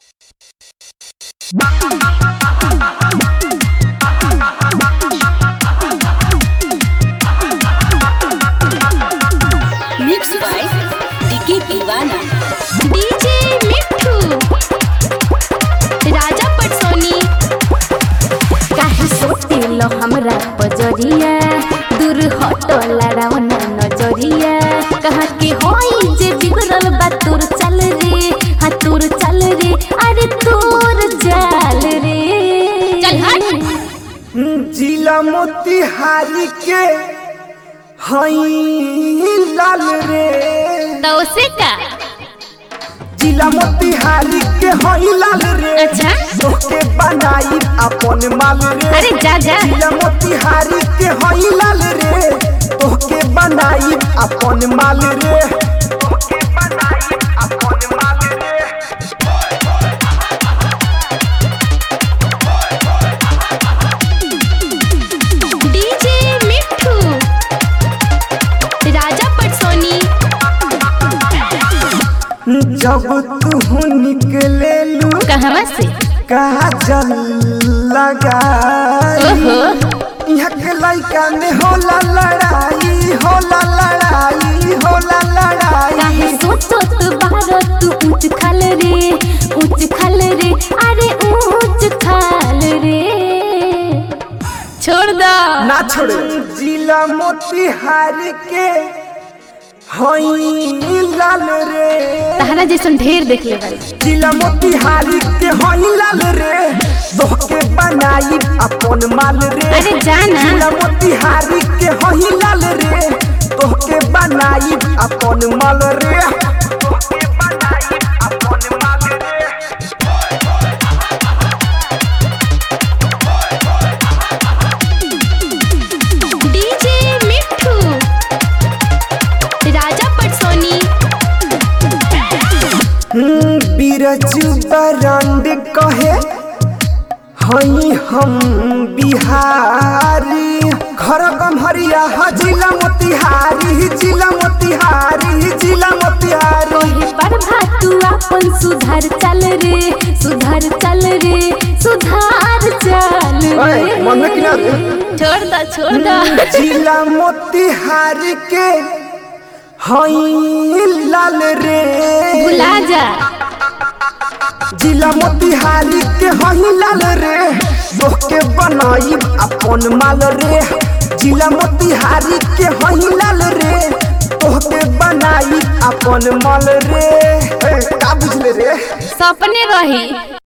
Mix by DK Deewana DJ Mithu Raja Patsoni काहे सोतेलो हमरा बजरिया दूर हटो लड़ाओ ना नजरिया कहाँ के होई जे बिगड़ल बा तोर चल रे हाँ तोर चल रे अरे तोर चाल रे चल हट जिला मोतिहारी के हई लाल रे तो उसे का जिला मोतिहारी के हई लाल रे अच्छा तोके बनाई अपन माल रे अरे जा जा जिला मोतिहारी के हई लाल रे तोके बनाई अपन माल रे तोके बनाई अपन माल रे डीजे मिठू राजा पटसोनी जब तू निकले लू कहवा से काजल लगा ओहो यहाँ के लड़का में होला लड़ाई होला लड़ाई होला लड़ाई काहे सोचत बारो तू ऊंच खाल रे ऊंच खाल रे अरे ऊंच खाल रे छोड़ दो ना छोड़े जिला मोतिहारी के हई लाल रे तहरा जैसन ढेर देख ले बारी जिला मोतिहारी के हई लाल रे तोहके बनाई अपन माल रे अरे जाना जिला मोतिहारी के हई लाल रे तोहके बनाई अपन माल रे तोहके बनाई अपन माल रे डीजे मिठू राजा पटसोनी बिरजू बरांड कहे हई हम बिहारी घर गम्हरिया ह जिला मोतिहारी जिला मोतिहारी जिला मोतिहारी कोई पर तू अपन सुधार चल रे सुधार चल रे सुधार चल ओए, मन में किना दे। छोड़ दो छोड़ दो जिला मोतिहारी के हई लाल रे भुला जा जिला मोतिहारी के हई लाल रे तोहके बनाई अपन माल रे जिला मोतिहारी के हई लाल रे तोहके बनाई अपन माल रे ए, का बुझले रे सपने रही